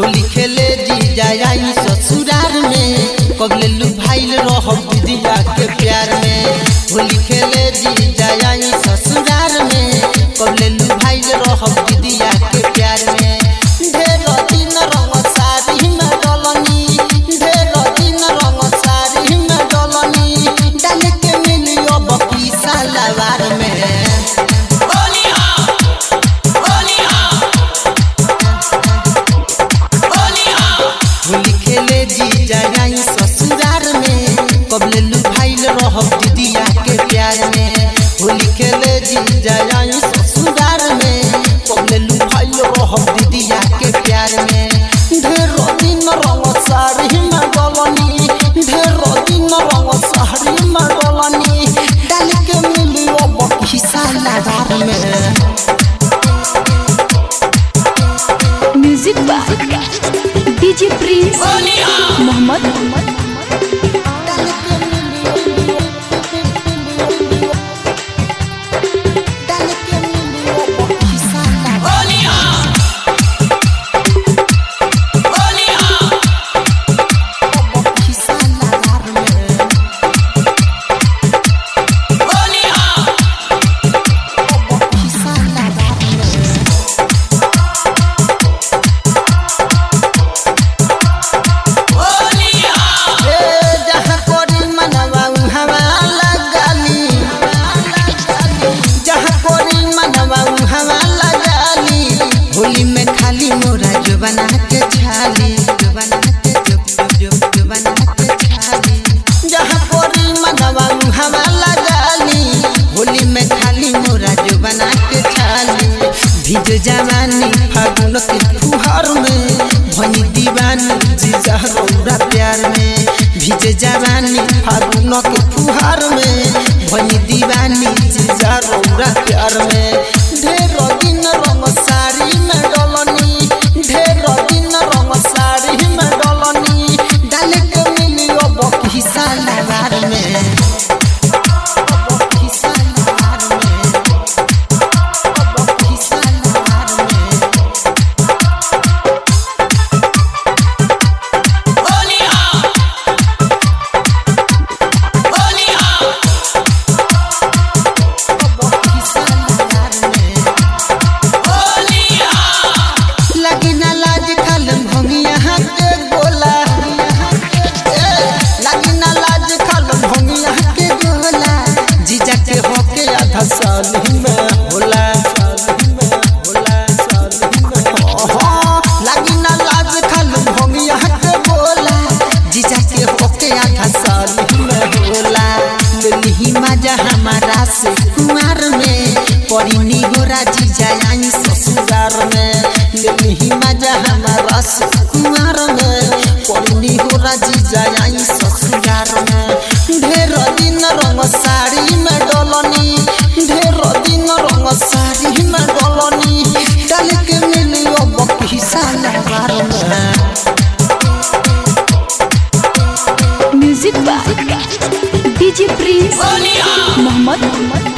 होली खेले जी जाई ससुरार में कबले लुभाइल रहब दीदिया के प्यार में होली खेले जी जाई ससुरार में कबले लुभाइल रहब दीदिया के प्यार में ढेर दिन रंग साड़ी में डलनी ढेर दिन रंग साड़ी में डलनी डाल के मिलियो बकी सलवार में होली खेले जी जाई ससुरार में कबले लुभाइल रहब दीदिया के प्यार में होली खेले जी जाई ससुरार में कबले लुभाइल रहब दीदिया के प्यार में ढेर दिन रंग साड़ी में गलनी ढेर दिन रंग साड़ी में गलनी डाल के मिलियो बकी सलवार में music by DJ Prince Mohammad जहाँ कोरी मनवा उहवा लगाली जहाँ कोरी मनवा उहवा लगाली होली में खाली मोरा जो बना के छाली जो बना के जो जो जो बना के छाली जहाँ कोरी मनवा उहवा लगाली होली में खाली मोरा जो बना के छाली भीज जवानी फागुन के फुहार में भनी दीवानी जीजा रौरा प्यार में भीज जवानी फागुन के फुहार में भनी दीवानी जीजा रौरा प्यार में ढेर दिन रंग साड़ी में डलनी ढेर दिन रंग साड़ी में डलनी डाल के मिलियो बकी सलवार में बकी सलवार में बकी सलवार में बकी सलवार में लगी ना लाज खालम हम यहाँ के गोला ए, लगी ना लाज खालम हम यहाँ के गोला जीजा के होके आधा साल ही में होला हाँ, लगी ना लाज खालम हम यहाँ के गोला जीजा के होके आधा साल ही में होला लेली मजा हमारा से कुमार में पड़ी निगोरा जीजा आई ससुरार में लेली मजा हमारा से कुमार में पड़ी निगोरा जीजा आई ससुरार में ढेर दिन रंग साड़ी में डलनी ढेर दिन रंग साड़ी में डलनी डाल के मिलियो बकी सलवार में music by DJ Prince Mohammad